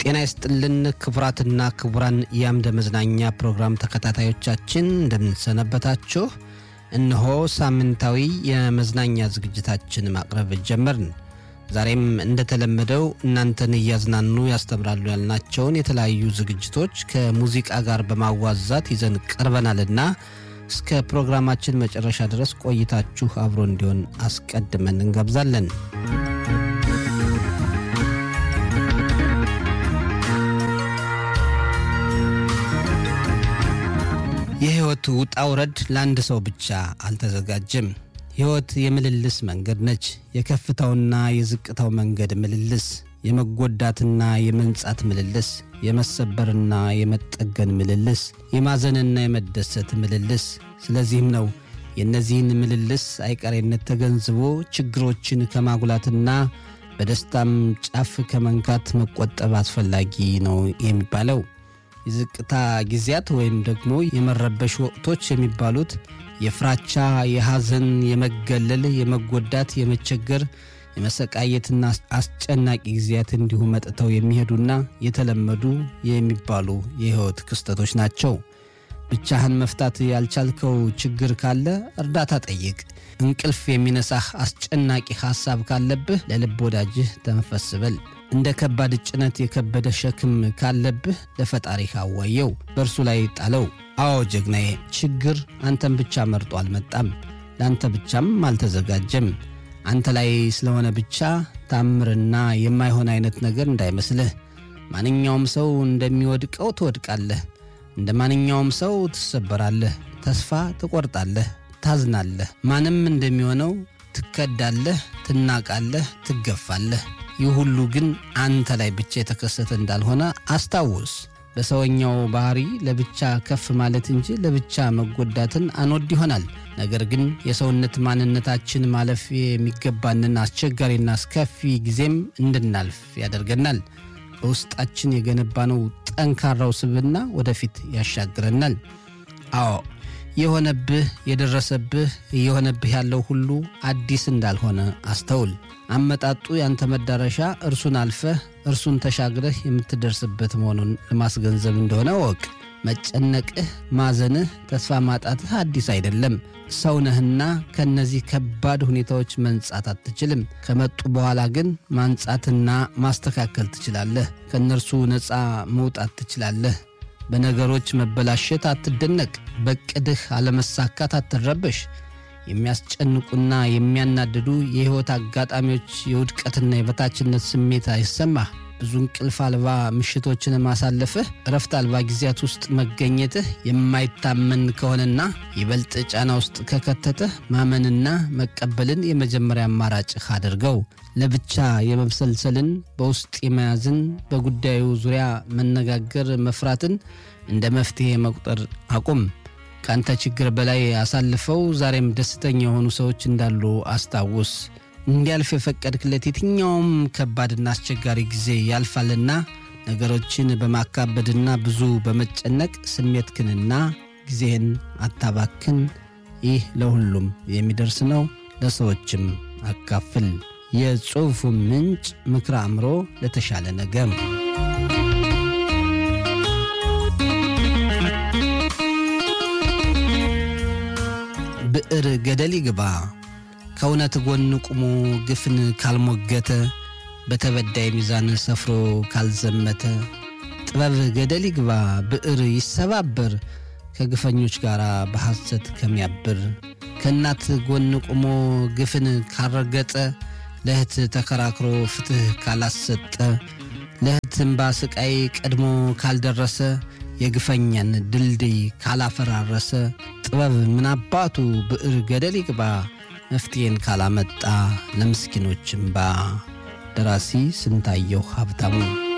ጤና ይስጥልን ክቡራትና ክቡራን የአምደ መዝናኛ ፕሮግራም ተከታታዮቻችን እንደምንሰነበታችሁ። እነሆ ሳምንታዊ የመዝናኛ ዝግጅታችን ማቅረብ ጀመርን። ዛሬም እንደተለመደው እናንተን እያዝናኑ ያስተምራሉ ያልናቸውን የተለያዩ ዝግጅቶች ከሙዚቃ ጋር በማዋዛት ይዘን ቀርበናልና እስከ ፕሮግራማችን መጨረሻ ድረስ ቆይታችሁ አብሮ እንዲሆን አስቀድመን እንጋብዛለን። የሕይወት ውጣ ውረድ ለአንድ ሰው ብቻ አልተዘጋጀም። ሕይወት የምልልስ መንገድ ነች። የከፍታውና የዝቅታው መንገድ ምልልስ፣ የመጎዳትና የመንጻት ምልልስ፣ የመሰበርና የመጠገን ምልልስ፣ የማዘንና የመደሰት ምልልስ። ስለዚህም ነው የእነዚህን ምልልስ አይቀሬነት ተገንዝቦ ችግሮችን ከማጉላትና በደስታም ጫፍ ከመንካት መቆጠብ አስፈላጊ ነው የሚባለው። የዝቅታ ጊዜያት ወይም ደግሞ የመረበሽ ወቅቶች የሚባሉት የፍራቻ፣ የሐዘን፣ የመገለል፣ የመጎዳት፣ የመቸገር፣ የመሰቃየትና አስጨናቂ ጊዜያት እንዲሁ መጥተው የሚሄዱና የተለመዱ የሚባሉ የሕይወት ክስተቶች ናቸው። ብቻህን መፍታት ያልቻልከው ችግር ካለ እርዳታ ጠይቅ። እንቅልፍ የሚነሳህ አስጨናቂ ሐሳብ ካለብህ ለልብ ወዳጅህ ተንፈስ በል። እንደ ከባድ ጭነት የከበደ ሸክም ካለብህ ለፈጣሪህ አዋየው፣ በእርሱ ላይ ጣለው። አዎ ጀግናዬ፣ ችግር አንተን ብቻ መርጦ አልመጣም፣ ለአንተ ብቻም አልተዘጋጀም። አንተ ላይ ስለሆነ ብቻ ታምርና የማይሆን አይነት ነገር እንዳይመስልህ። ማንኛውም ሰው እንደሚወድቀው ትወድቃለህ። እንደ ማንኛውም ሰው ትሰበራለህ፣ ተስፋ ትቆርጣለህ፣ ታዝናለህ። ማንም እንደሚሆነው ትከዳለህ፣ ትናቃለህ፣ ትገፋለህ። ይህ ሁሉ ግን አንተ ላይ ብቻ የተከሰተ እንዳልሆነ አስታውስ። በሰውኛው ባህሪ ለብቻ ከፍ ማለት እንጂ ለብቻ መጎዳትን አንወድ ይሆናል። ነገር ግን የሰውነት ማንነታችን ማለፍ የሚገባንን አስቸጋሪና አስከፊ ጊዜም እንድናልፍ ያደርገናል። በውስጣችን የገነባነው ጠንካራው ስብዕና ወደፊት ያሻግረናል። አዎ የሆነብህ የደረሰብህ እየሆነብህ ያለው ሁሉ አዲስ እንዳልሆነ አስተውል። አመጣጡ ያንተ መዳረሻ እርሱን አልፈህ እርሱን ተሻግረህ የምትደርስበት መሆኑን ለማስገንዘብ እንደሆነ ወቅ መጨነቅህ፣ ማዘንህ፣ ተስፋ ማጣትህ አዲስ አይደለም። ሰው ነህና ከእነዚህ ከባድ ሁኔታዎች መንጻት አትችልም። ከመጡ በኋላ ግን ማንጻትና ማስተካከል ትችላለህ። ከእነርሱ ነፃ መውጣት ትችላለህ። በነገሮች መበላሸት አትደነቅ። በቅድህ አለመሳካት አትረበሽ። የሚያስጨንቁና የሚያናድዱ የሕይወት አጋጣሚዎች የውድቀትና የበታችነት ስሜት አይሰማህ። ብዙ እንቅልፍ አልባ ምሽቶችን ማሳለፍህ፣ እረፍት አልባ ጊዜያት ውስጥ መገኘትህ የማይታመን ከሆነና ይበልጥ ጫና ውስጥ ከከተተህ ማመንና መቀበልን የመጀመሪያ አማራጭህ አድርገው። ለብቻ የመብሰልሰልን፣ በውስጥ የመያዝን፣ በጉዳዩ ዙሪያ መነጋገር መፍራትን እንደ መፍትሔ መቁጠር አቁም። ከአንተ ችግር በላይ አሳልፈው ዛሬም ደስተኛ የሆኑ ሰዎች እንዳሉ አስታውስ። እንዲያልፍ የፈቀድክለት የትኛውም ከባድና አስቸጋሪ ጊዜ ያልፋልና ነገሮችን በማካበድና ብዙ በመጨነቅ ስሜትክንና ጊዜህን አታባክን። ይህ ለሁሉም የሚደርስ ነው፣ ለሰዎችም አካፍል። የጽሑፉ ምንጭ ምክረ አእምሮ ለተሻለ ነገር ብዕር ገደል ይግባ ከእውነት ጎን ቁሞ ግፍን ካልሞገተ በተበዳይ ሚዛን ሰፍሮ ካልዘመተ ጥበብ ገደል ይግባ ብዕር ይሰባበር ከግፈኞች ጋር በሐሰት ከሚያብር ከእናት ጎን ቁሞ ግፍን ካልረገጠ ለእህት ተከራክሮ ፍትሕ ካላሰጠ ለእህት እምባ ስቃይ ቀድሞ ካልደረሰ የግፈኛን ድልድይ ካላፈራረሰ ጥበብ ምናባቱ ብዕር ገደል ይግባ መፍትሄን ካላመጣ ለምስኪኖች እምባ። ደራሲ ስንታየሁ ሀብታሙ